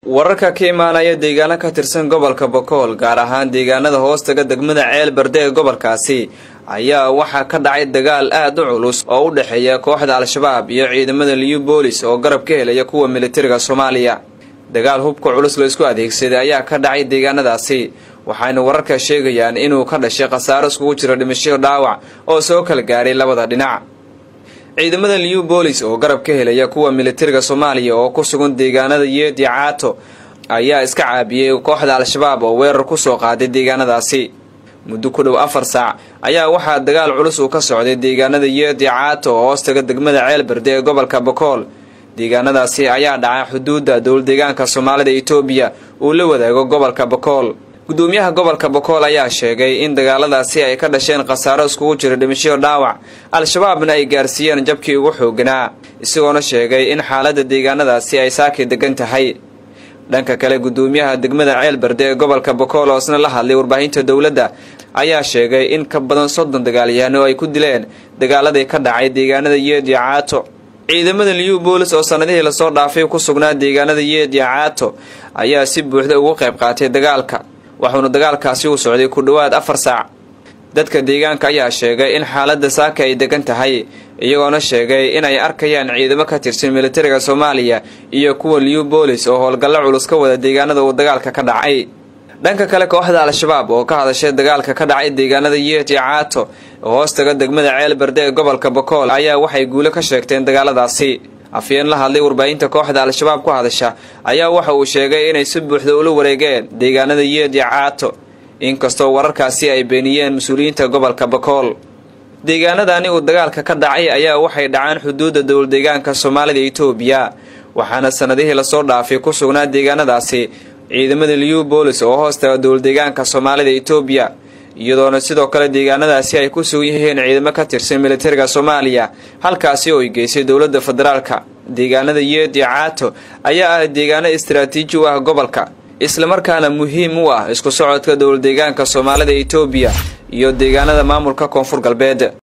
wararka ka imaanaya deegaano ka tirsan gobolka bokool gaar ahaan deegaanada hoostaga degmada ceel berde ee gobolkaasi ayaa waxaa ka dhacay dagaal aad u culus oo u dhexeeya kooxda al-shabaab iyo ciidamada liyu boolis oo garab ka helaya kuwa militariga soomaaliya dagaal hubka culus la isku adeegsaday ayaa ka dhacay deegaanadaasi waxayna wararka sheegayaan inuu ka dhashay khasaaro iskugu jira dhimasho dhaawac oo soo kala gaaray labada dhinac ciidamada liyu boolis oo garab ka helaya kuwa militariga soomaaliya oo ku sugan deegaanada yeedi caato ayaa iska caabiyey kooxda al-shabaab oo weerar kusoo qaaday deegaanadaasi muddo ku dhow afar saac ayaa waxaa dagaal culus uu ka socday deegaanada yeedi caato oo hoostaga degmada ceel berde ee gobolka bokool deegaanadaasi ayaa dhacay xuduudda dowldeegaanka soomaalida etoobiya uu la wadaago gobolka bokool gudoomiyaha gobolka bokool ayaa sheegay in dagaaladaasi ay ka dhasheen khasaaro iskugu jira dhimasho dhaawac al-shabaabna ay gaarsiiyeen jabkii ugu xooganaa isagoona sheegay in xaaladda deegaanadaasi ay saaki degan tahay dhanka kale gudoomiyaha degmada ceel berde ee gobolka bokool oo isna la hadlay warbaahinta dowladda ayaa sheegay in ka badan soddon dagaalyahanno ay ku dileen dagaaladii ka dhacay deegaanada yeedi caato ciidamada liyu boolis oo sanadihii lasoo dhaafay ku sugnaa deegaanada yeedi caato ayaa si buuxda ugu qayb qaatay dagaalka waxuuna dagaalkaasi u socday ku dhowaad afar saac dadka deegaanka ayaa sheegay in xaaladda saaka ay degan tahay iyagoona sheegay inay arkayaan ciidamo ka tirsan militariga soomaaliya iyo kuwa liyu boolis oo howlgallo culus ka wada deegaanada uu dagaalka ka dhacay dhanka kale kooxda al-shabaab oo ka hadashay dagaalka ka dhacay deegaanada yeeti caato oo hoostaga degmada ceel berde ee gobolka bokool ayaa waxay guulo ka sheegteen dagaaladaasi afyeen la hadlay warbaahinta kooxda al-shabaab ku hadasha ayaa waxa uu sheegay inay si buuxda ula wareegeen deegaanada yeedi caato inkastoo wararkaasi ay beeniyeen mas-uuliyiinta gobolka bokool deegaanadani uu dagaalka ka dhacay ayaa waxay dhacaan xuduudda dowldeegaanka soomaalida etoobiya waxaana sanadihii lasoo dhaafay ku sugnaa deegaanadaasi ciidamada liyu boolis oo hoostaga dowldeegaanka soomaalida etoobiya iyadoona sidoo kale deegaanadaasi ay ku sugan yihiin ciidamo ka tirsan militariga soomaaliya halkaasi oo ay geysay dowladda federaalka deegaanada yeedi caato ayaa ah deegaano istaraatiiji u ah gobolka islamarkaana muhiim u ah isku socodka dowldeegaanka soomaalida etoobiya iyo deegaanada maamulka koonfur galbeed